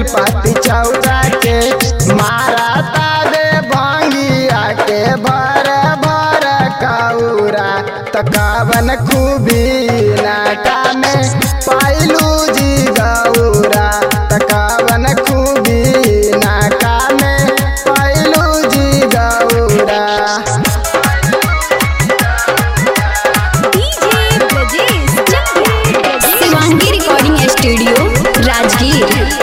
पाती चौरा के मारा ताबे भंगिया के भर भर कौरा तकावन खूबी नाका में पाइलू जी गौरा तकावन खूबी नाका में पाइलू जी Gaura DJ Brajesh Chandra Shivangi recording studio Rajgir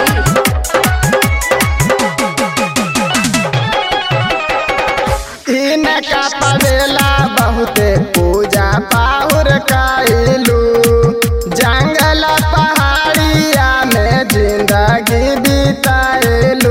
इनका पवेला बहुते पूजा पाहुर कैलू जंगल पहाड़िया में जिंदगी बिताएलू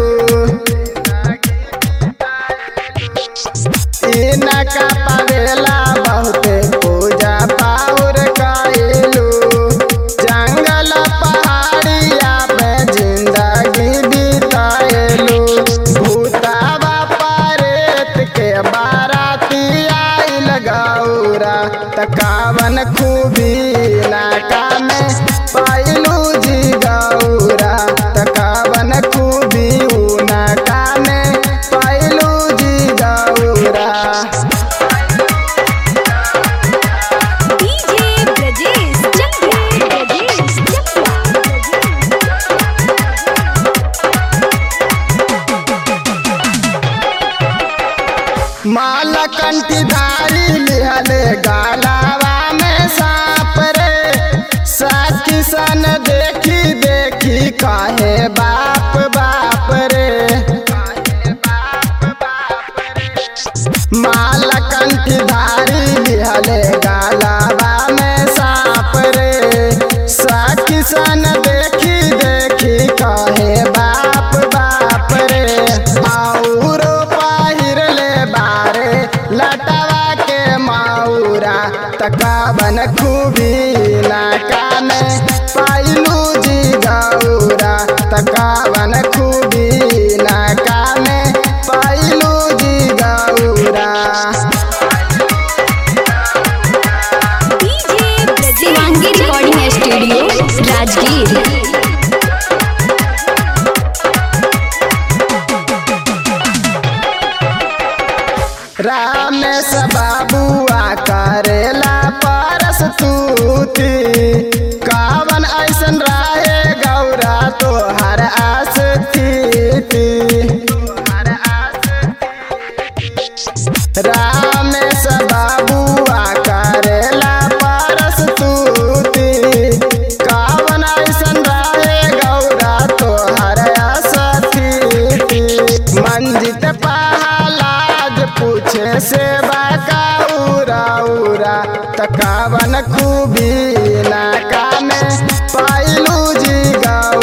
इनका पवेला बहुते पूजा पाहुर कैलू जंगल पहाड़िया में जिंदगी बिताएलू भूतावा परेत के बाराती आइल गौरा तकावन खूबी नाका में पाइलू जी गौरा तकावन खूबी ऊ नाका में पाइलू जी गौरा डीजे ब्रजेश चंद्र ब्रजेश माला कंठीधारी लिहले गालावा में सांप रे साखी सन देखी देखी काहे बाप बाप रे माला कंठीधारी लिहले गालावा में सांप रे साखी सन देखी देखी काहे बाप बाप रे आउरो पहिर ले बारे लटवा के माउरा तकावन खूबी नाका में पाइलू जी गौरा तकावन खूबी नाका में पाइलू जी Gaura DJ Brajesh Shivangi recording studio Rajgir Ramesh बाबुआ करेला परस तूती कावन ऐसन रहे गौरा तोहर आस थी रामेश बाबुआ करेला परस तूती कावन ऐसन रहे गौरा तोहर आस थी मंजित पहलाज पूछे से बाका उरा उरा तकावन खूबी नाका में पाइलू जी गौ